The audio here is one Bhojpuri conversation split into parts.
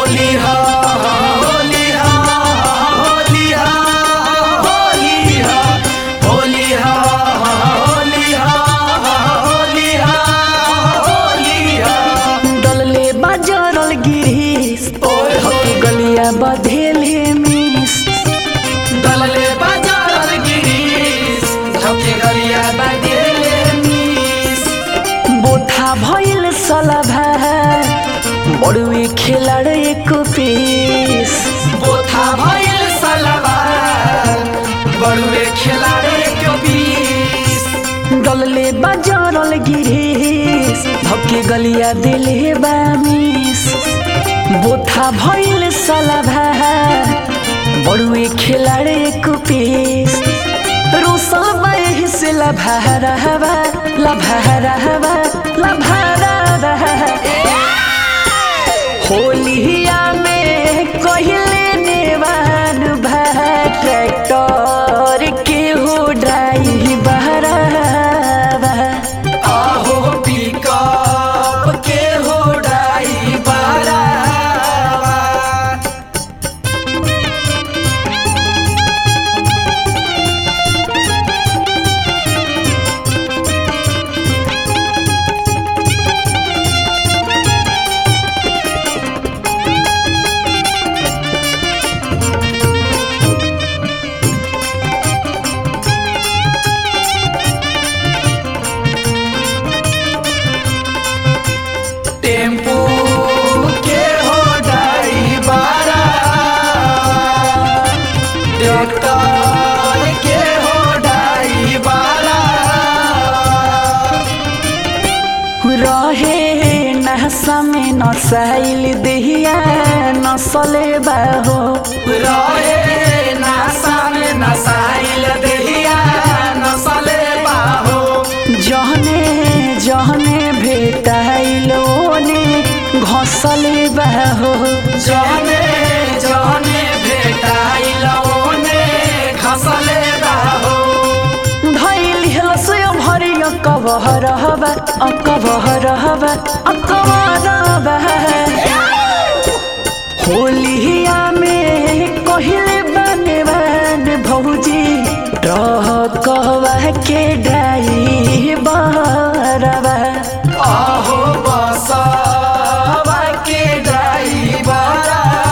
होली हा होली हा होली हा होली हा होली हा होली हा होली हा होली हा डलले बाजरल गिरीस ओए हो। हकी गलिया बधेले मिस दलले बाजार गिरीश झपके गरिया बादेले मिस बोथा भइल सलभा बड़ुए खेलाड़ एक पीस बोथा भइल सलवार बड़ुए खेलाड़े के बीस डलले बाजरल गिरीस हकी गलिया दिले बामिस बोथा भइल सलभा बड़ुए खेलाड़ एक पीस रोसल बाहे से लभारा हवा लभारा हवा लभारा होलिया में कहले नेवान भा ट्रैक्टर के हो ड्राइवर आहो पिकअप के हो ड्राइवर टेम्पू के हो ड्राइवर ट्रैक्टर के हो ड्राइवर रहे नहसा में नसाइल दहिया नसले बाहो रहे नासा में नसाइल देहिया नसले बाहो जहने जहने भेटाइल ओने घसले बाहो जहने जहने भेटाइल ओने खसले बाहो धैल हलसय भरिय कबहर हवा अकबहर हवा अकबर होलिया में कहले बने बन भौजी कहवा के ड्राइवर आहो बसवा के ड्राइवर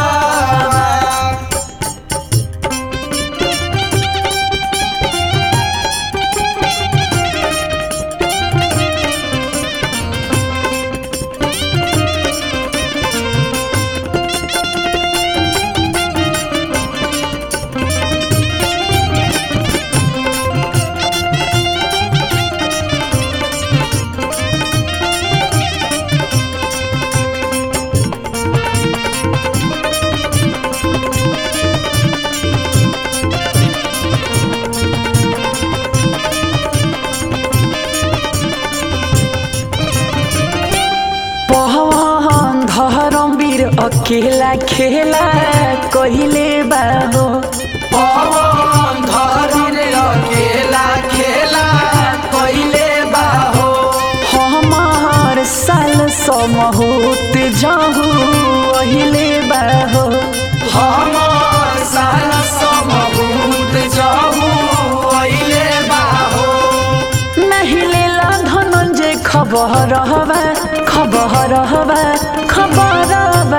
पहवान धरमवीर अकेला खेला कहिले बाहो पवन धरन अकेला खेला कइले बाहो हमार साल समहोत जाहू अहिले बाहो हमर साल समभूत जाहू अइले बाहो नहीं लेला धनंजय खबर हवा खबर हवा खबर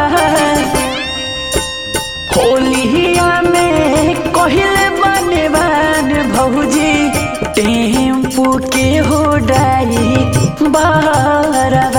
होलिया में कहले बने बन भौजी टेम्पू के हो डाई बारवा